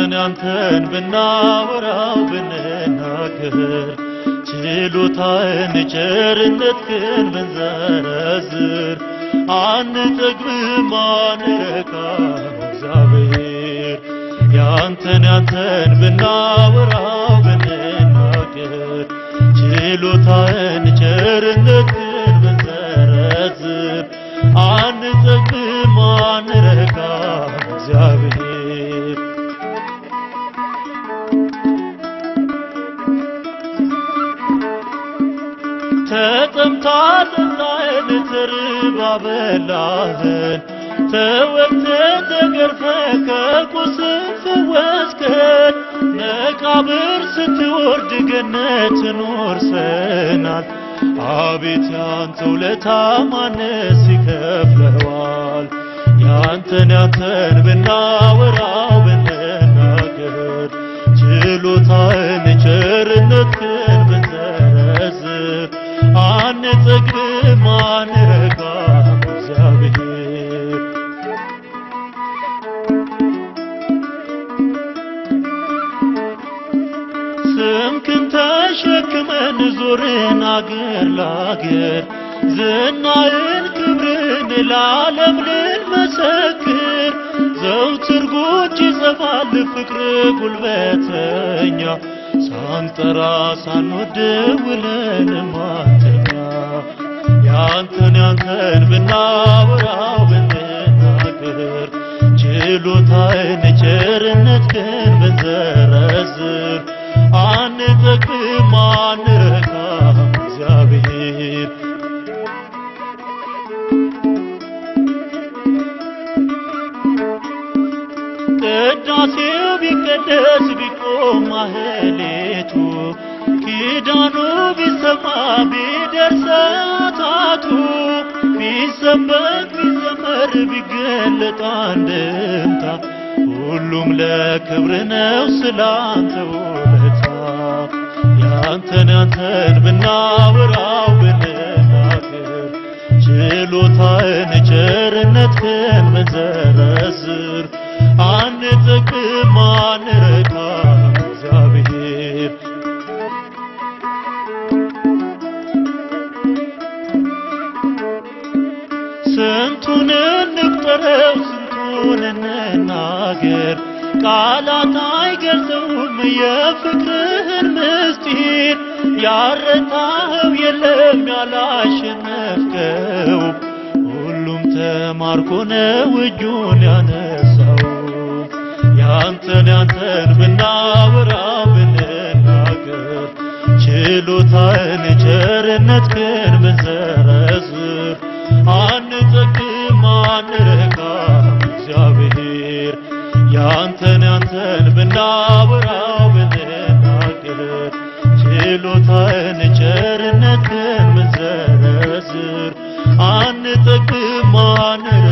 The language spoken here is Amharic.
ያንተን ያንተን ብናወራው ብንናገር ችሎታን ቸርነትህን ብንዘረዝር አንጠግብም አንረካም እግዚአብሔር ያንተን ያንተን ብናወራው ብንናገር ችሎታን ቸርነትህን ብንዘረዝር አንጠግብም አንረካም እግዚአብሔር ተጠምታ ጠጣህን ተርባ በላህን ተወግተህ ተገርፈህ ከቁስል ፈወስከን መቃብር ስትወርድ ገነትን ወርሰናል አቤት ያንተ ውለታ ማንስ ይከፍለዋል ያንተን ያንተን ብናወራው ብንናገር ችሎታህን ቸርነትህን ብንዘረዝር አንጠግብም አንረካም እግዚአብሔር ስምክን ተሸክመን ዞርን አገር ላገር ዝናህን ክብርን ለዓለም ልንመሰክር ዘውትር ጉጅ ይጸፋል ፍቅር ጉልበተኛ ሳንጠራ ሳንወድ ውለን ማተኛ ያንተን ያንተን ብናወራው ብንናገር ችሎታህን ቸርነትህን ብንዘረዝር አንጠግብም አንረካም እግዚአብሔር ቅዳሴው ቢቀደስ ቢቆም ማህሌቱ ኪዳኑ ቢሰማ ቢደርስ ሰዓታቱ ቢሰበክ ቢዘመር ቢገለጥ አንድምታ ሁሉም ለክብር ነው ስላንተ ውለታ ያንተን ያንተን ብናወራው ብንናገር ችሎታህን ቸርነትህን ብንዘረዝር አንጠግብም አንረካም እግዚአብሔር ስንቱን እንቁጠረው ስንቱን እንናገር ቃላት አይገልጸውም የፍቅርህን ምስጢር ያረታኸው የለም ያላሸነፍከው ሁሉም ተማርኮ ነው እጁን ያነሳው ያንተን ያንተን ብናወራው ብንናገር ችሎታህን ቸርነትህን ብንዘረዝር አንጠግብም አንረካም እግዚአብሔር ያንተን ያንተን ብናወራው ብንናገር ችሎታህን ቸርነትህን ብንዘረዝር አንጠግብም አንረካም